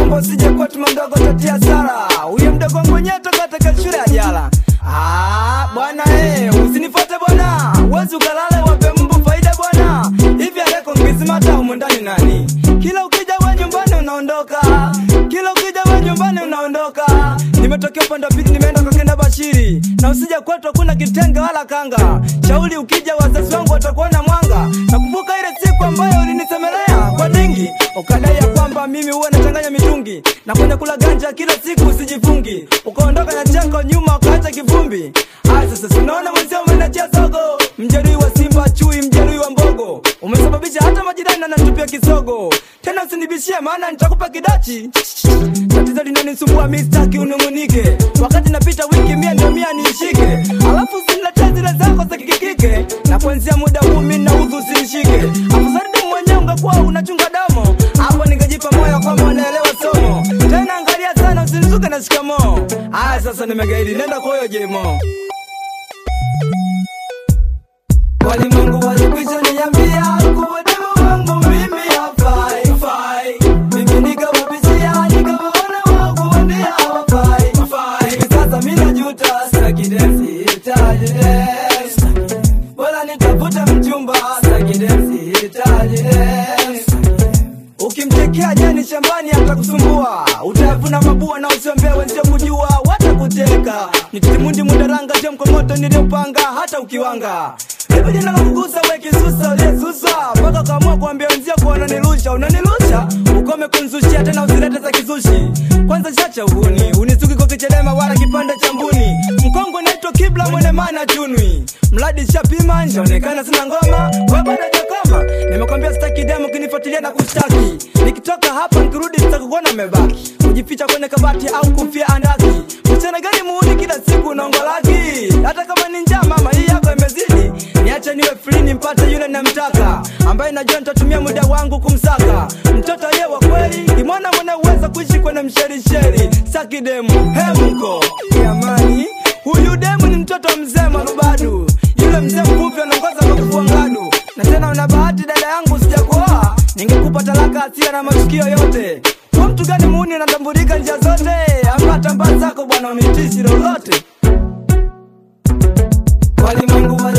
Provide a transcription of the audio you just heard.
naomba usije kuwa tuma mdogo tatia sara huyo mdogo wangu wenyewe toka katika shule ya jala Ah, bwana eh, usinifuate bwana wezi ukalale wape mbu faida bwana hivi aleko ngizimata humu ndani nani kila ukija we nyumbani unaondoka kila ukija we nyumbani unaondoka nimetokea upande wa pili nimeenda kwa kenda bashiri na usija kwetu hakuna kitenge wala kanga shauli ukija wazazi wangu watakuona mwanga nakumbuka ile siku ambayo ulinisemelea kwa dingi ukadai ya kwamba mimi huwa nachanganya mitungi na kwenye kula ganja kila siku usijifungi ukaondoka na chako nyuma ukaacha kivumbi aya sasa sinaona mwenzio umenachia sogo mjeruhi wa simba chui mjeruhi wa mbogo umesababisha hata majirani anatupia kisogo tena usinibishie maana nitakupa kidachi tatizo linanisumbua mistaki unung'unike wakati napita wiki mia ndio mia niishike alafu usiniletee zile zako za kikikike na kuanzia muda huu mi naudhu usinishike afusaridi mwenyewe ungekuwa unachunga damo hapo ningejipa moyo kwamba unaelewa somo tena angalia sana usinizuke na shikamoo haya sasa nimegaidi nenda kwa huyo jemo walimwengu walikwisha niambia kuwa demo wangu mimi hafai fai. mimi nikawabishia nikawaona wakuambia hawafai fai. hivi sasa mi najuta stakidesi tajidesi bora nitafuta mchumba stakidesi tajidesi ukimtekea jani shambani atakusumbua utavuna mabua na usiombea wenzio kujua watakuteka nitimundi mudaranga je mkomoto niliopanga hata ukiwanga hivi jina la kugusa we kisusa uliyesusa mpaka ukaamua kuambia wenzio kuwa unanilusha unanilusha ukome kunzushia tena usilete za kizushi kwanza chacha uhuni unisuki kwa kichelema wala kipande cha mbuni mkongo naitwa kibla mwene mana chunwi mradi shapima njaonekana sina ngoma wabadajakoma nimekwambia sitaki demo kinifuatilia na kushtaki nikitoka hapa nikirudi sitakukuona umebaki kujificha kwenye kabati au kufia andaki mchana gani muuni kila siku unaongolaki hata kama ni njaa mama hii yako imezidi niache niwe free nimpate yule namtaka ambaye najua nitatumia muda wangu kumsaka mtoto aliye wa kweli ni mwana mwenye uweza kuishi kwenye msherisheri saki demu hemko jamani huyu demu ni mtoto mzee marubadu yule mzee mfupi anaongoza kwa kufua ngadu na tena una bahati dada yangu sijakuoa ningekupa talaka asia na matukio yote kwa mtu gani muuni anatambulika njia zote ama tambaa zako bwana unitishi lolote walimwengu wa